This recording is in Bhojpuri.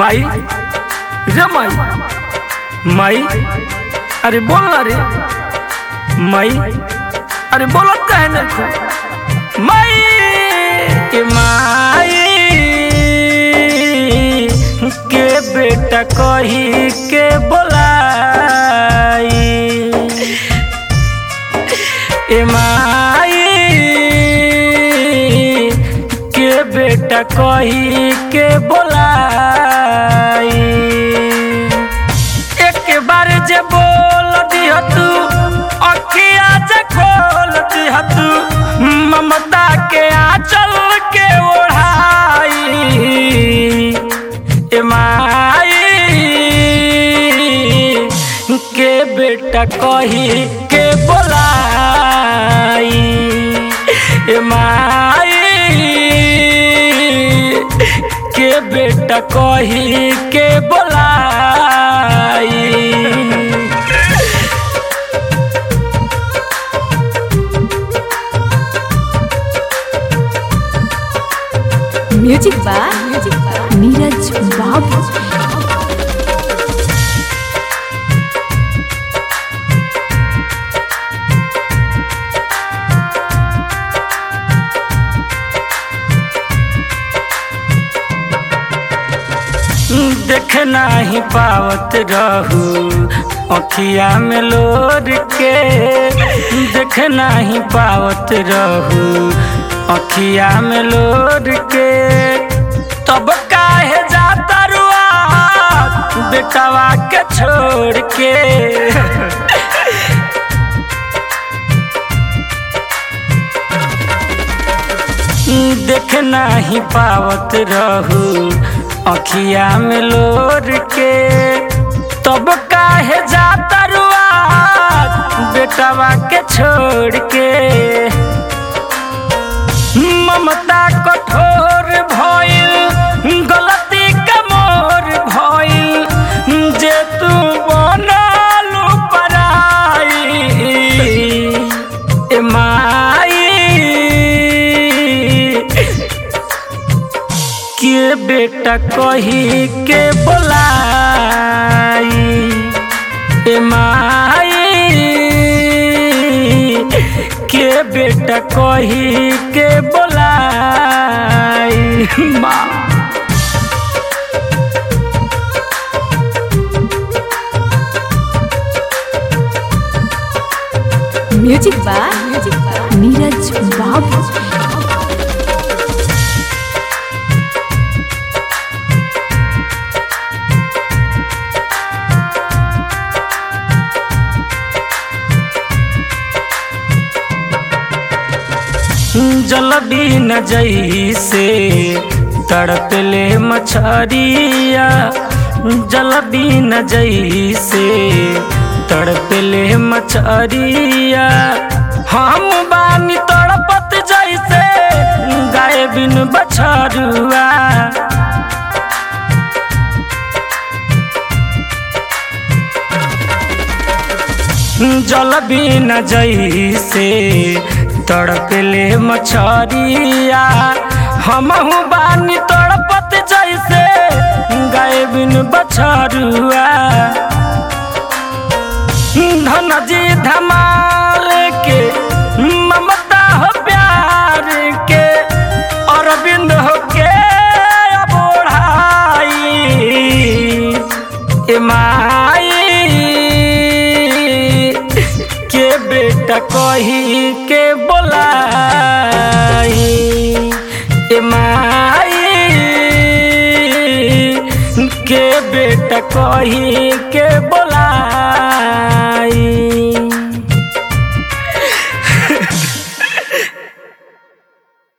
माई रे माई माई अरे बोल ना रे माई अरे बोलत काहे नहीं तू माई के माई के बेटा कही के बोलाई ए माई के बेटा कही के बोलाई एक बार जे बोल दिह तू अखिया जे खोल दिह तू ममता के आंचल के ओढ़ाई ए माई के बेटा कही के बोलाई ए माई के बेटा कही के बोलाई म्यूजिक बाय नीरज बाबू देख नाही पावत रहू अखिया में लोर के देख नाही पावत रहू अखिया में लोर के तब काहे जाता रुआ बेटवा के छोड़ के देख नाही पावत रहू अखिया में लोर के तब काहे जाता रुआ बेटवा के छोड़ के ममता कठोर भइल गलती कमोर भइल जे तू बनलू पराई ए माई के बेटा कही के बोलाई ए माई के बेटा कही के बोलाई माँ म्यूजिक बाय नीरज बाबू जल बिन जैसे तड़पले मछरिया जल बिन जैसे तड़पले मछरिया हम बानी तड़पत जैसे गाय बिन बछरुआ जल बिन जैसे तड़पले मछरिया हमहू बानी तड़पत जैसे गाय बिन बछरुआ धन जी धमाल के ममता हो प्यार के अरविंद हो के बोढ़ाई ए माई के बेटा कही के बोलाई ए माई के बेटा कही के बोलाई